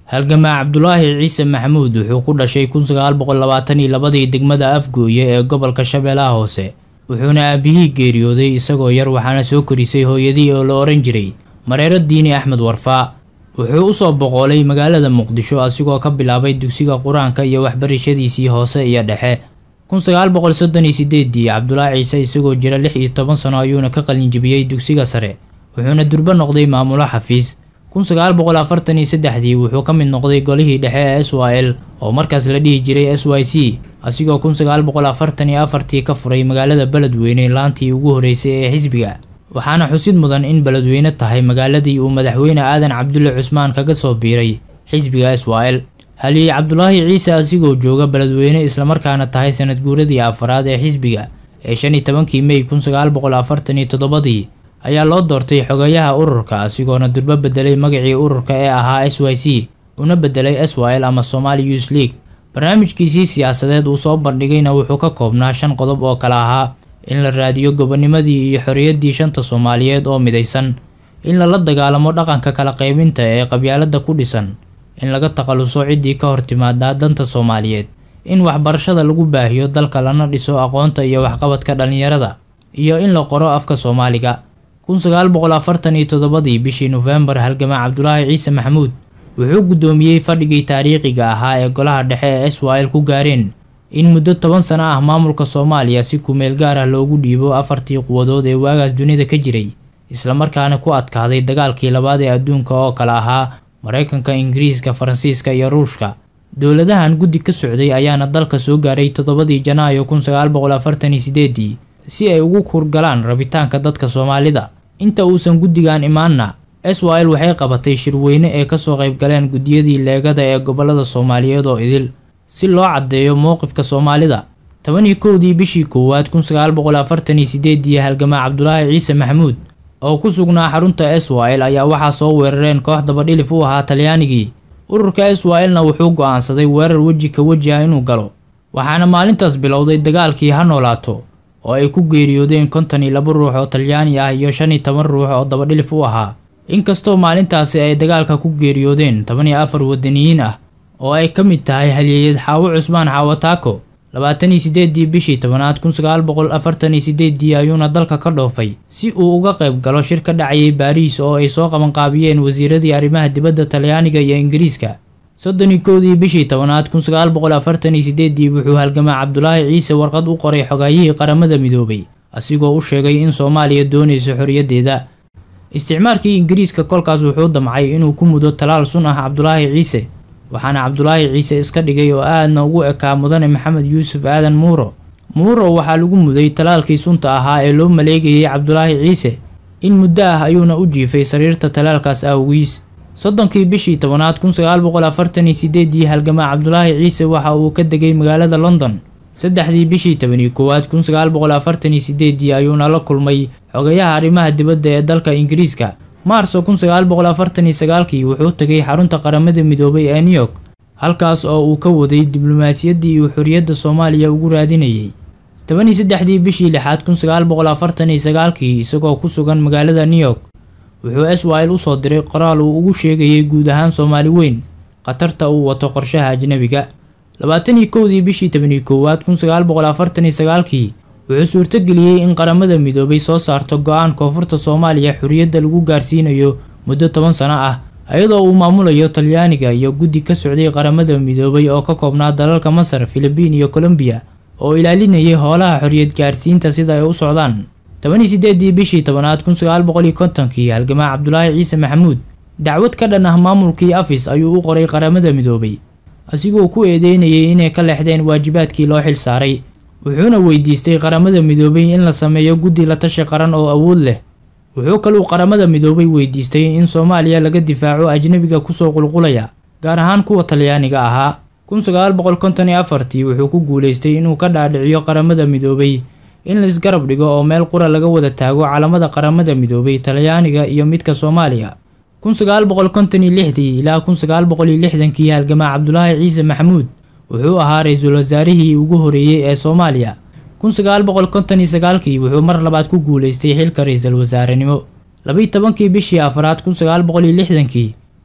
halgamaa cabdulaahi ciise maxamuud wuxuu ku dhashay kun sagaal boqol labaatan iyo labadii degmada afgooye ee gobolka shabeellaha hoose wuxuuna aabihii geeriyooday isagoo yar waxaana soo korisay hooyadii oo la ohan jiray mareero diini axmed warfaa wuxuu usoo boqoolay magaalada muqdisho asigoo ka bilaabay dugsiga qur-aanka iyo waxbarashadiisii hoose iyo dhexe kun sagaal boqol soddon iyo sideedii cabdulaahi ciise isagoo jira lix iyo toban sano ayuuna ka qalinjibiyey dugsiga sare wuxuuna durbo noqday maamulo xafiis kun sagaal boqol afartan iyo saddexdii wuxuu ka mid noqday golihii dhexe ee s y l oo markaas la dhihi jiray s y c asigoo kun sagaal boqol afartan iyo afartii ka furay magaalada beledweyne laantii ugu horeysay ee xisbiga waxaana xusid mudan in beledweyne tahay magaaladii uu madaxweyne aadan cabdulle cusmaan kaga soo biiray xisbiga s y l haliyey cabdulaahi ciise asigoo jooga beledweyne islamarkaana tahay sanad guuradii afaraad ee xisbiga ee shan iyo tobankii mey kun sagaal boqol afartan iyo toddobadii ayaa loo doortay xogayaha ururka asigoona durbo bedelay magacii ururka ee ahaa s y c una bedelay s y l ama somali youth league barnaamijkiisii siyaasadeed uu soo bandhigayna wuxuu ka koobnaa shan qodob oo kale ahaa in la raadiyo gobonimadii iyo xorriyaddii shanta soomaaliyeed oo midaysan in lala dagaalamo dhaqanka kala qaybinta ee qabyaalada ku dhisan in laga takhaluso ciddii ka hor timaadaa danta soomaaliyeed in waxbarashada lagu baahiyo dalka lana dhiso aqoonta iyo waxqabadka dhallinyarada iyo in la qoro afka soomaaliga kun sagaal boqol afartan iyo toddobadii bishii nofembar halgamaa cabdulaahi ciise maxamuud wuxuu guddoomiyey fadhigii taariikhiga ahaa ee golaha dhexe ee s y l ku gaareen in muddo toban sano ah maamulka soomaaliya si kumeel gaar ah loogu dhiibo afartii quwadood ee waagaas dunida ka jiray islamarkaana ku adkaaday dagaalkii labaad ee adduunka oo kale ahaa maraykanka ingiriiska faransiiska iyo ruushka dowladahan guddi ka socday ayaana dalka soo gaaray toddobadii janaayo kun sagaal boqol afartan iyo sideedii si ay ugu kurgalaan rabitaanka dadka soomaalida inta uusan guddigan imaanna s y l waxay qabatay shirweyne ee kasoo qaybgaleen guddiyadii leegada ee gobolada soomaaliyeed oo idil si loo caddeeyo mowqifka soomaalida toban iyo kowdii bishii koowaad kun sagaal boqol afartan iyo sideedii halgamaa cabdulaahi ciise maxamuud oo ku sugnaa xarunta s y l ayaa waxaa soo weerareen koox dabadhilif u ahaa talyaanigii ururka s y l na wuxuu go'aansaday weerar weji ka weji ah inuu galo waxaana maalintaas bilowday dagaalkii ha noolaato oo ay ku geeriyoodeen konton iyo laba ruux oo talyaani ah iyo shan iyo toban ruux oo dabadhilif u ahaa inkastoo maalintaasi ay dagaalka ku geeriyoodeen toban iyo afar wadaniyiin ah oo ay ka mid tahay halyeeyad xaawo cusmaan xaawo taako labaatan iyo sideedii bishii tobanaad kun sagaal boqol afartan iyo sideedii ayuuna dalka ka dhoofay si uu uga qayb galo shir ka dhacayay baariis oo ay soo qabanqaabiyeen wasiiradii arrimaha dibadda talyaaniga iyo ingiriiska soddon iyo kowdii bishii tobanaad kun sagaal boqol afartan iyo sideedii wuxuu halgamaa cabdulaahi ciise warqad u qoray xogaayihii qaramada midoobay asigoo u sheegay in soomaaliya doonayso xorriyaddeeda isticmaalkii ingiriiska kolkaas wuxuu damcay inuu ku mudo talaal sun ah cabdulaahi ciise waxaana cabdulaahi ciise iska dhigay oo aadna ugu ekaa mudane maxamed yuusuf aadan muuro muuro waxaa lagu muday talaalkii sunta ahaa ee loo maleegayay cabdulaahi ciise in muddo ah ayuuna u jiifay sariirta talaalkaas awgiis soddonkii bishii tobanaad kun sagaal boqol afartan iyo sideedii halgamaa cabdulaahi ciise waxa uu ka degay magaalada london saddexdii bishii tobaniyo koowaad kun sagaal boqol afartan iyo sideedii ayuuna la kulmay xogayaha arrimaha dibadda ee dalka ingiriiska maarso kun sagaal boqol afartan iyo sagaalkii wuxuu tegay xarunta qaramada midoobay ee new york halkaas oo uu ka waday diblomaasiyaddii uu xorriyadda soomaaliya ugu raadinayay toban iyo saddexdii bishii lixaad kun sagaal boqol afartan iyo sagaalkii isagoo ku sugan magaalada new york wuxuu s y l usoo diray qoraal uu ugu sheegayay guud ahaan soomaali weyn khatarta uu wato qorshaha ajnebiga labaatan iyo kowdii bishii tobaniyo koowaad kun sagaal boqol afartan iyo sagaalkii wuxuu suurtogeliyey in qaramada midoobay soo saarto go-aan koonfurta soomaaliya xorriyadda lagu gaarsiinayo muddo toban sano ah iyadoo uu maamulayo talyaaniga iyo guddi ka socday qaramada midoobay oo ka koobnaa dalalka masar filibiin iyo colombiya oo ilaalinayay howlaha xorriyad gaarsiinta sida ay u socdaan toban iyo sideedii bishii tobanaad kun sagaal boqol iyo kontonkii halgamaa cabdulaahi ciise maxamuud dacwad ka dhan ah maamulkii afis ayuu u qoray qaramada midoobay asigoo ku eedeynayay inay ka leexdeen waajibaadkii loo xil saaray wuxuuna weydiistay qaramada midoobay in la sameeyo guddi la tashi qaran oo awood leh wuxuu kaluu qaramada midoobay weydiistay in soomaaliya laga difaaco ajnebiga kusoo qulqulaya gaar ahaan kuwa talyaaniga ahaa kun sagaal boqol konton iyo afartii wuxuu ku guulaystay inuu ka dhaadhiciyo qaramada midoobay in laisgarab dhigo oo meel qura laga wada taago calamada qaramada midoobay talyaaniga iyo midka soomaaliya kun sagaal boqol konton iyo lixdii ilaa kun sagaal boqol iyo lixdankii halgamaa cabdulaahi ciise maxamuud wuxuu ahaa ra-iisul wasaarihii ugu horeeyey ee soomaaliya kun sagaal boqol konton iyo sagaalkii wuxuu mar labaad ku guulaystay xilka ra-iisul wasaarenimo labiyi tobankii bishii afraad kun sagaal boqol iyo lixdankii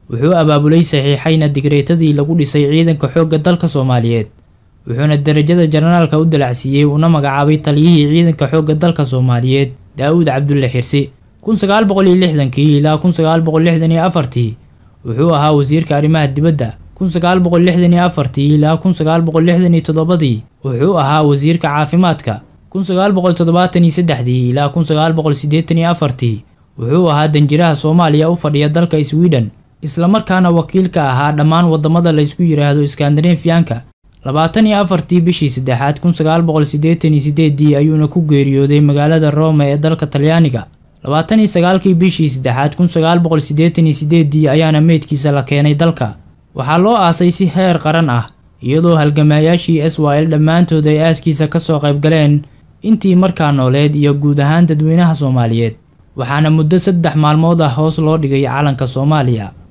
wuxuu abaabulay saxiixayna digreetadii lagu dhisay ciidanka xoogga dalka soomaaliyeed wuxuuna darajada jenaraalka u dalacsiiyey una magacaabay taliyihii ciidanka xoogga dalka soomaaliyeed daa-uud cabdulle xirsi kun sagaal boqol iyo lixdankii ilaa kun sagaal boqol lixdan iyo afartii wuxuu ahaa wasiirka arrimaha dibadda kun sagaal boqol lixdan iyo afartii ilaa kun sagaal boqol lixdan iyo toddobadii wuxuu ahaa wasiirka caafimaadka kun sagaal boqol toddobaatan iyo saddexdii ilaa kun sagaal boqol siddeetan iyo afartii wuxuu ahaa danjiraha soomaaliya u fadhiya dalka sweden islamarkaana wakiil ka ahaa dhammaan waddamada laysku yidhaahdo iskandinafiyanka labaatan iyo afartii bishii saddexaad kun sagaal boqol siddeetan iyo sideedii ayuuna ku geeriyooday magaalada rome ee dalka talyaaniga labaatan iyo sagaalkii bishii saddexaad kun sagaal boqol siddeetan iyo sideedii ayaana meydkiisa la keenay dalka waxaa loo aasay si heer qaran ah iyadoo halgamaayaashii s y l dhammaantood ay aaskiisa kasoo qayb galeen intii markaa nooleed iyo guud ahaan dadweynaha soomaaliyeed waxaana muddo saddex maalmood ah hoos loo dhigay calanka soomaaliya